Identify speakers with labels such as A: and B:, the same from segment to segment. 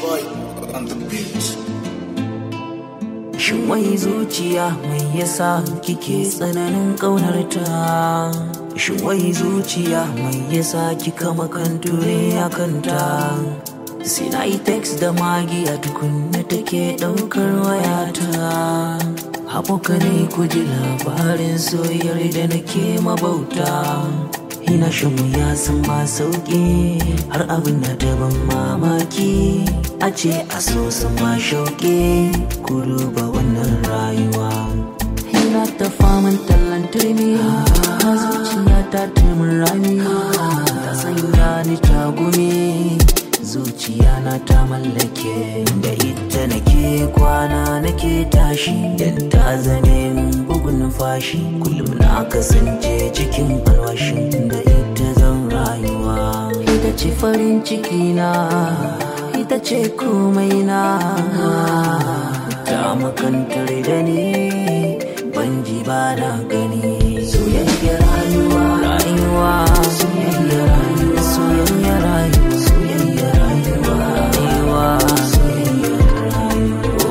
A: boy on the beat.
B: Shin wai zuciya mai yasa kike tsananin ƙaunarta? Shin wai zuciya mai yasa kika makanture a kanta? Sai na yi text da magi a tukunna take ɗaukar wayata. Abokanai ku ji labarin soyayyar da nake mabauta. Ina shan wuya sun ba sauƙi har abin na daban mamaki. A ce a so sun ma shauƙi ku duba wannan rayuwa. Ina ta faman tallan turmi a zuciya ta turmin rami. Ta sanya ni tagumi zuciya na ta mallake da ita nake kwana nake tashi dan ta zane min bugun fashi kullum na kasance cikin alwashin da ita zan rayuwa ita ce farin ciki na ita ce komai na ta makantar da ni ban ji ba na gani soyayya rayuwa rayuwa soyayya rayuwa soyayya rayuwa soyayya rayuwa rayuwa soyayya rayuwa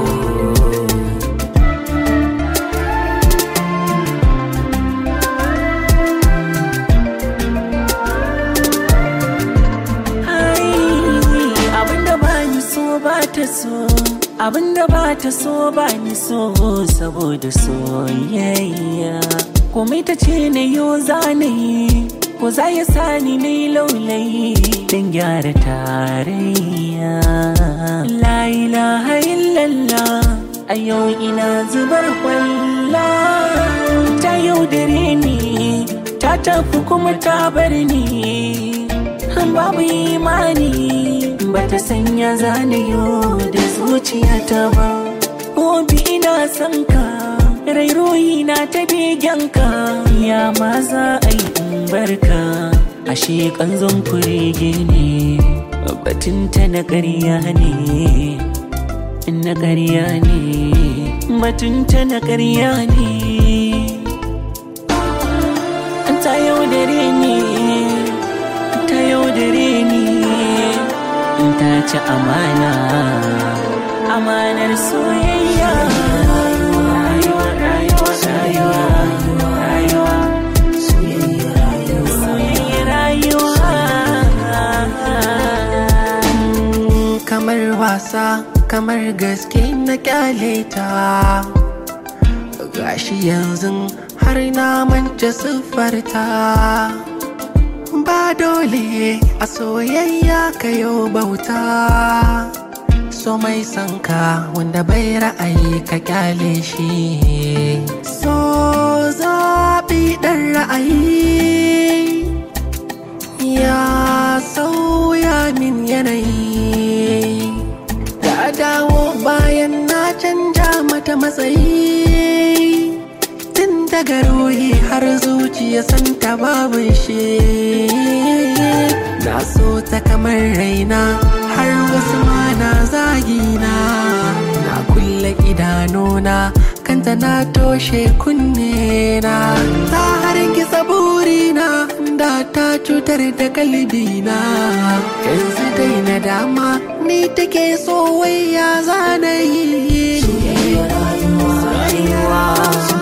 C: abinda ba ni so ba ta so abinda ba ta so ba ni so saboda soyayya komai ta ce na yo zanayi ko za ya sani na yi laulayi don gyara tarayya la ilaha illallah a yau ina zubar kwalla ta yaudare ni ta tafi kuma ta bar ni babu imani bata sanya zanayo da zuciyata ba Obi ina son ka rairoyi na ta ka ya ma za a yi in barka ashe kanzon kurege ne batunta na ƙarya ne na ƙarya ne batunta na ƙarya ne ta yaudare ni ta yaudare ni ta ci amana amanar soyayya rayuwa rayuwa rayuwa rayuwa
B: soyayya rayuwa
C: soyayya rayuwa
D: kamar wasa kamar gaske na kyale ta gashi yanzu har na manta siffarta ba dole a soyayya kayo bauta so mai sanka wanda bai ra'ayi ka kyale shi so zaɓi ɗan ra'ayi ya sauya min yanayi ta dawo bayan na canja mata matsayi tun daga ruhi har zuciya santa babu shi na so ta kamar raina har wasu ma na zagina na kulle idanuna kanta na toshe kunne na ta hargitsa burina da ta cutar da kalbina yanzu dai na dama ni take so wai ya zanayi
B: soyayya rayuwa rayuwa